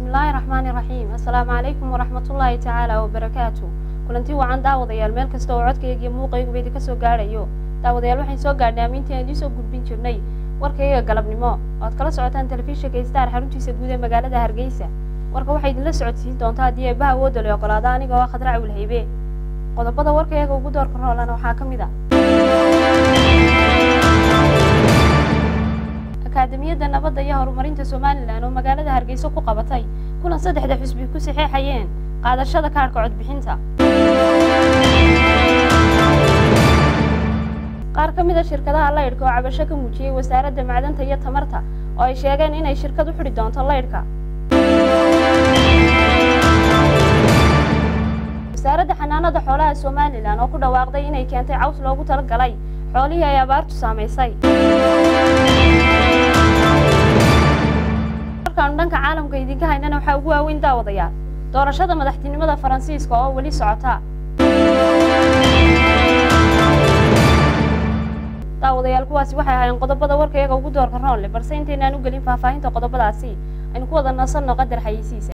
bismillaahi raxmaani raxiim assalaamu calaykum waraxmatullaahi tacaala wabarakaatu kulanti wacan daawadayaal meel kasta oo codkayga iyo muuqayguba idinka soo gaadhayo daawadayaal waxaan soo gaadhnay amiintii aan idiin soo gudbin jirnay warkayga galabnimo oad kala socotaan telefishinka star xaruntiisa guud ee magaalada hargeysa warka waxay idinla socodsiin doontaa haddii eebbaha awoodda la ogolaada aniga oo khadrac wilhaybe qodobada warkayaga ugu doorka roolana waxaa ka mid a akaademiyadda nabadda iyo horumarinta somalilan oo magaalada hargeysa ku qabatay kulan saddexda xusbi ku saxeexayeen qaadashada kaadhka codbixinta qaar ka mid a shirkadaha laydhka oo cabasho ka muujiyey wasaaradda macdanta iyo tamarta oo ay sheegeen inay shirkad u xidhi doonto laydhka wasaaradda xanaanada xoolaha somalilan oo ku dhawaaqday inay keentay caws loogu talagalay xoolihii ay abaartu saamaysay markaanu dhanka caalamka idinka haynana waxaa ugu waaweyn daawadayaal doorashada madaxtinimada faransiiska oo weli socota daawadayaal kuwaasi waxay ahaayeen qodobada warkayaga ugu doorka roonle balse intaynaan u gelin faahfaahinta qodobadaasi aynu ku wada nasanno qadar xayeysiisa